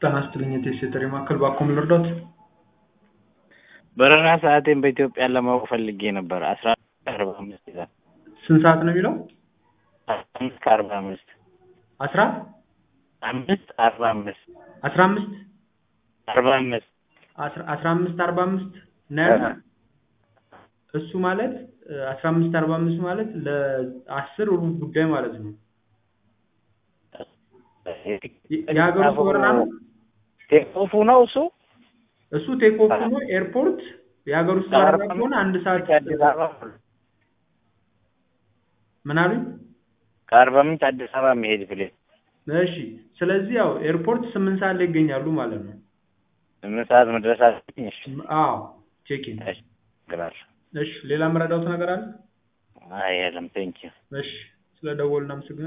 ጤና ይስጥልኝ የቴስት የጥሪ ማዕከል ባክዎ ምን ልርዳዎት? በረራ ሰዓቴን በኢትዮጵያ ለማወቅ ፈልጌ ነበር። አስራ አርባ አምስት ይላል። ስንት ሰዓት ነው የሚለው? አምስት ከአርባ አምስት አስራ አምስት አርባ አምስት አስራ አምስት አርባ አምስት አስራ አስራ አምስት አርባ አምስት ነው ያልኩት። እሱ ማለት አስራ አምስት አርባ አምስት ማለት ለአስር ሩብ ጉዳይ ማለት ነው። የሀገር ውስጥ በረራ ነው። ቴክኦፉ ነው እሱ እሱ ቴክ ኦፍ ሆኖ ኤርፖርት የሀገር ውስጥ በረራ ከሆነ አንድ ሰዓት አዲስ አበባ ምን አሉኝ? ከአርባ ምንጭ አዲስ አበባ የሚሄድ ፕሌን እሺ ስለዚህ ያው ኤርፖርት ስምንት ሰዓት ላይ ይገኛሉ ማለት ነው። ስምንት ሰዓት መድረስ አለብኝ። እሺ አዎ ቼኪን። እሺ ግራል እሺ ሌላ የምረዳውት ነገር አለ? አይ የለም ቴንኪው እሺ ስለ ደወሉ እናመሰግናለን።